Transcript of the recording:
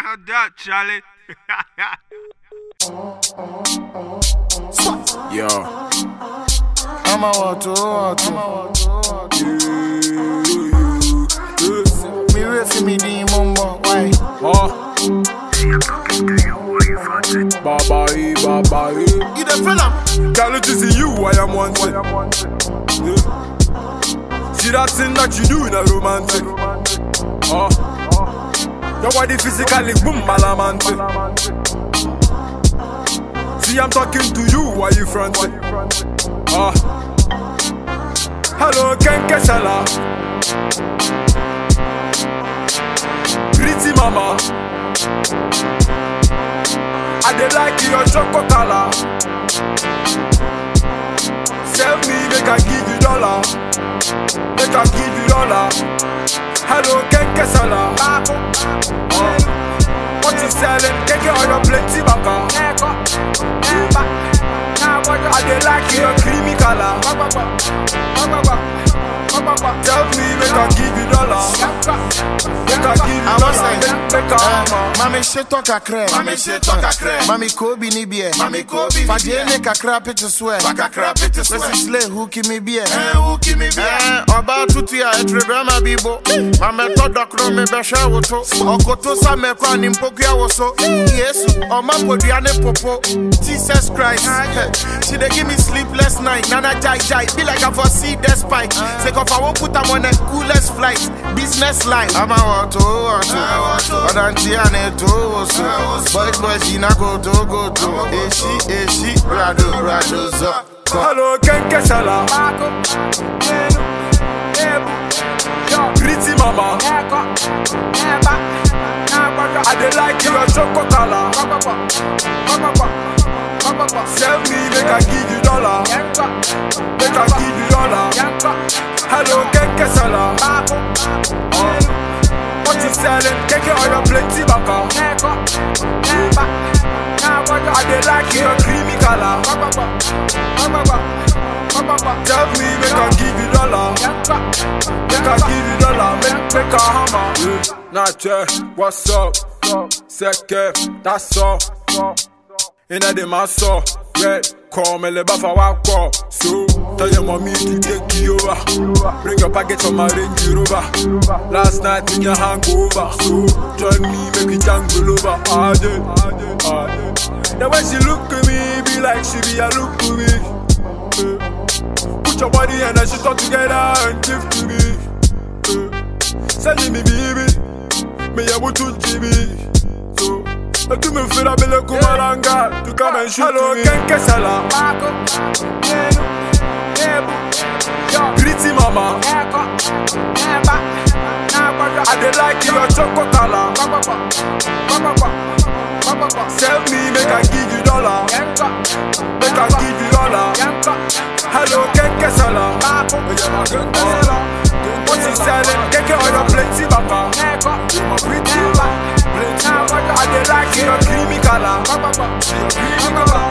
Not that, Charlie. Yo. I'm a water, water. Me ready for me the mumbo, why? Huh? Baba E, Baba E. You the fella? Girl, it is you I am wanted. Yeah. See that thing that you do in a romantic. Oh. Your body physically boom balamantic. See I'm talking to you, why you fronting? Oh. Hello, Ken Kesala. Pretty mama. I dey like your chocolate color. Sell me, make I give you dollar. Make I give you dollar. Hello, Ken Kesala. Oh. What you selling? Keke oil plenty baka. I dey like your creamy color. Tell me, make I give you dollar. Make I give you I was dollar. like, Make, make I hammer. Mami sheto kakre, Mami sheto kakre. Mami kobi ni bie, Mami kobi ni Fajene bie. kakra pete swear, Wakakra pete swear. Kwesi sle huki mi bie. Eh, who give me beer? Eh, ọba tutu ya etrebe ma bibo mametɔ dɔkoro mi bɛhwɛ wo to ɔkoto sa mɛkɔ ani mpokua wo so yesu ɔma podua ne popo jesus christ she dey give me sleepless night nana jai jai be like i for see the spike sake of i wan put am on a coolest flight business line. ama wɔto wɔto ɔdante a ne to wo so boys boys yi na go to go to eshi eshi rado rado zɔ. Hello, Ken Kesala. Pretty mama. I dey like your chocolate color. Sell me, make I give you dollar. Make I give you dollar. Hello, Ken Kesala. Oh. What you selling? Keke oil plenty baka. I dey like your creamy color. Tell me, make I give you dollar. Make I give you dollar. Make make a hammer. Yeah. Nache, what's up? Seke, that's all. Inna the maso, red. Call me le bafa wako. So tell your mommy to take you over. Bring your package from my Range Rover. Last night in your hangover. So join me, make it jangle over. Ah, yeah, ah, yeah, ah, yeah. The way she look at me, be like she be a look to me. Eh. Put your body and then she talk together and give to me. Eh. Send me baby, me able to GB. So, let me feel a bit like Kumalanga to come and shoot Hello, me. Ken Kesala. Pretty mama. I dey like your chocolate color. Sell me, make I give you dollar. Make I give you dollar. Hello, Ken Kesala. Oh. What you selling? Keke oil plenty baka. You my pretty mama. Plenty baka. I dey like your creamy color. Your creamy color.